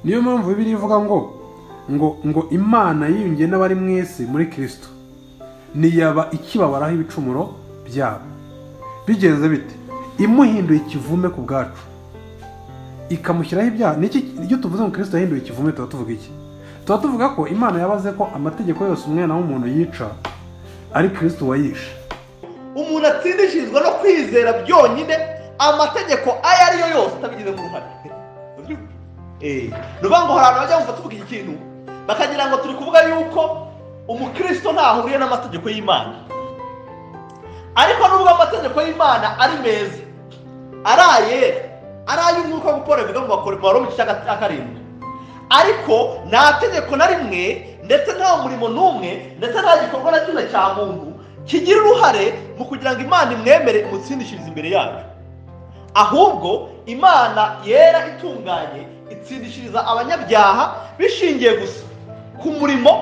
niyo mpamvu bibiri ivuga ngo ngo ngo imana yiyungiye n'abari mu isi muri kirisito ntiyaba ikibabaraho ibicumuro byabo bigenze bite imuhinduye ikivume ku bwacu ikamushyiraho ibyaha niki iyo tuvuze ngo kirisito yahinduye ikivume tuba tuvuga iki tuba tuvuga ko imana yabaze ko amategeko yose umwana w'umuntu yica ari kirisito wayishe umuntu atsindishijwe no kwizera byonyine amategeko ayo ari yo yose atabigizemo uruhare ni ukuvuga ngo hari abantu bajya bumva tuvuga iki kintu bakagira ngo turi kuvuga yuko umukristo ntahuriye n'amategeko y'imana ariko nubwo amategeko y'imana ari meza ari ayera ari ay'umwuka nk'uko paul bivuga ngo bakore mu igice cya karindwi ariko nta tegeko na rimwe ndetse nta murimo n'umwe ndetse nta gikorwa na kimwe cya muntu kigira uruhare mu kugira ngo imana imwemere imutsindishirize imbere yacu ahubwo imana yera itunganye itsindishiriza abanyabyaha bishingiye gusa ku murimo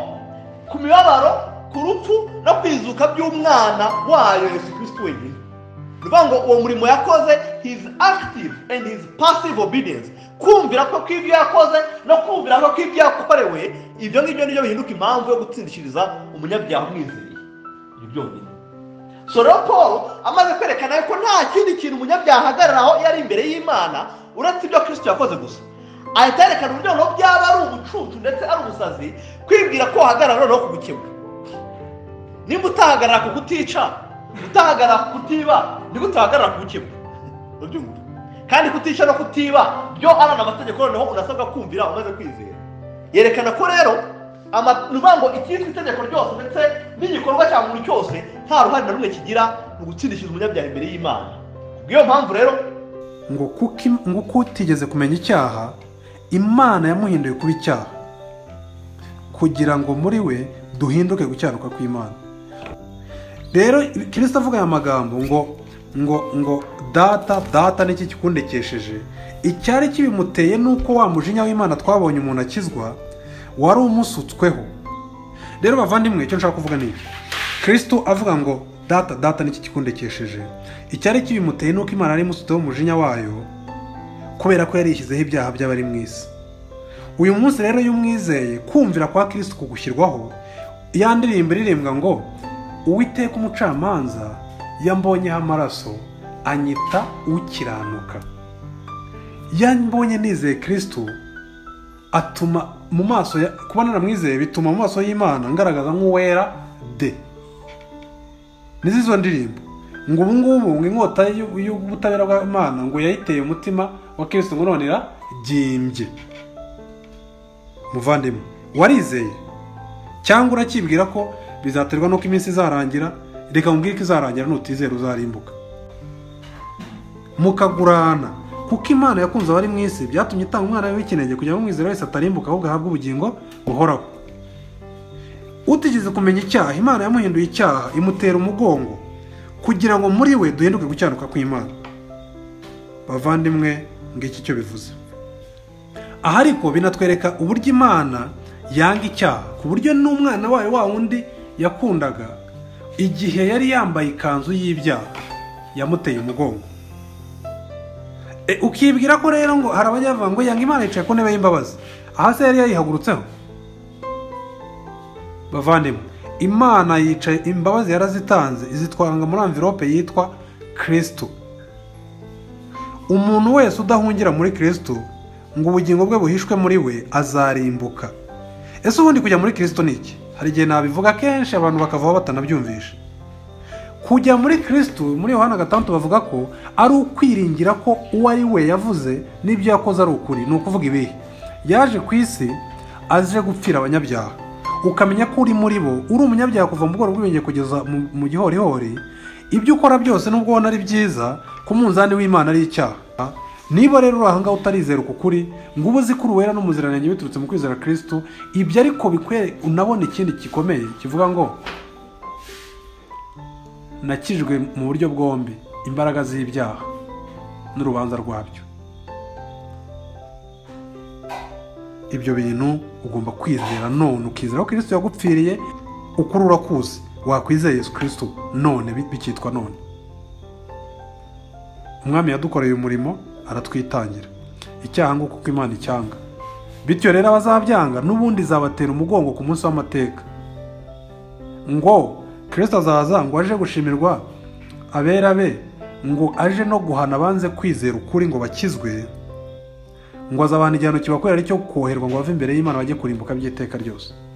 ku mibabaro ku rupfu no kwizuka by'umwana wayo yesu kirisiti wenyine ni ukuvuga ngo uwo murimo yakoze his active and his passive obedience kumvira ko kw'ibyo yakoze no kumvira ko kw'ibyo yakorewe ibyo ngibyo nibyo bihinduka impamvu yo gutsindishiriza umunyabyaha umwizeye ibi byonyine so rero paul amaze kwerekana ko nta kindi kintu umunyabyaha ahagararaho iyo ari imbere y'imana uretse ibyo kirisito yakoze gusa ahita yerekana uburyo noneho byaba ari ubucucu ndetse ari ubusazi kwibwira ko wahagarara noneho ku gukemura nimba utahagarara ku kutica utahagarara ku kutiba nibwo utahagarara ku gukemura urabyumva kandi kutica no kutiba byo ari amategeko noneho unasabwa kumvira umaze kwizera yerekana ko rero nuvuga ngo ikitwa itegeko ryose ndetse n'igikorwa cya muntu cyose nta ruhare na rumwe kigira mu gutsindishiriza umunyabyaha imbere y'imana kubw'iyo mpamvu rero ngo kuko utigeze kumenya icyaha imana yamuhinduye kuba icyaha kugira ngo muri we duhinduke gucyaruka kw'imana rero kirisita avuga aya magambo ngo ngo ngo data data n'iki kikundekesheje icyari kibimuteye ni uko wa mujinya w'imana twabonye umuntu akizwa wari umusutsweho rero bavandimwe icyo nshaka kuvuga ni iki kirisito avuga ngo data data n'iki kikundekesheje icyari kibimuteye ni uko imana yari imusutseho umujinya wayo kubera ko yarishyizeho ibyaha by'abari mu isi uyu munsi rero iyo umwizeye kumvira kwa kirisito kugushyirwaho ya ndirimbo iririmbwa ngo uwiteka umucamanza yambonyeho amaraso anyita ukiranuka yambonye nizeye kirisito atuma mu maso kuba naramwizeye bituma mu maso y'imana ngaragaza nk'uwera de n'izo ndirimbo ngo ubu ngubu ngo inkota y'ubutabera bw'imana ngo yayiteye umutima wa kirisito ngo none iragimbye muvandimwe warizeye cyangwa urakibwira ko bizaterwa n'uko iminsi izarangira reka mubwire ko izarangira nutizera uzarimbuka mukagurana kuko imana yakunze abari mu isi byatumye itanga umwana w'ikinenge kugira ngo umwizera wese atarimbuka ahubwo ahabwe ubugingo buhoraho utigeze kumenya icyaha imana yamuhinduye icyaha imutera umugongo kugira ngo muri we duhinduke gucyanuka kw'imana bavandimwe ngiki cyo bivuze aha ariko binatwereka uburyo imana yanga icyaha ku buryo n'umwana wayo wa wundi yakundaga igihe yari yambaye ikanzu y'ibyaha yamuteye umugongo ukibwira ko rero ngo hari abanyavuga ngo yanga imana yicaye ku ntebe y'imbabazi aha se yari yayihagurutseho bavandimwe imana yicaye imbabazi yarazitanze izitwanga muri amvirope yitwa kirisito umuntu wese udahungira muri kirisito ngo ubugingo bwe buhishwe muri we azarimbuka ese ubundi kujya muri kirisito ni iki hari igihe nabivuga kenshi abantu bakavaho batanabyumvisha kujya muri kirisito muri yohana gatandatu bavuga ko ari ukwiringira ko uwo ari we yavuze n'ibyo yakoze ari ukuri ni ukuvuga ibihe yaje ku isi aje gupfira abanyabyaha ukamenya ko uri muri bo uri umunyabyaha kuva mu bworo bw'ibenge kugeza mu gihorihori ibyo ukora byose nubwo ubona ari byiza ku munzani w'imana ari icyaha niba rero uri ahangaha utarizera uku kuri ngo ube uzi ko uruwera n'umuziranenge biturutse mu kwizera kirisito ibyo ariko bikwereka unabona ikindi gikomeye kivuga ngo nakijwe mu buryo bwombi imbaraga z'ibyaha n'urubanza rwabyo ibyo bintu ugomba kwizera none ukizera ko kirisito yagupfiriye ukuri urakuzi wakwizeye yesu kirisito none bikitwa none umwami yadukoreye umurimo aratwitangira icyaha nguko uko imana icyanga bityo rero abazabyanga n'ubundi zabatera umugongo ku munsi w'amateka ngo kirisita azaza ngo aje gushimirwa abera be ngo aje no guhana abanze kwizera ukuri ngo bakizwe ngo azabana igihano kibakorera cyo koherwa ngo bave imbere y'imana bajye kurimbuka by'iteka ryose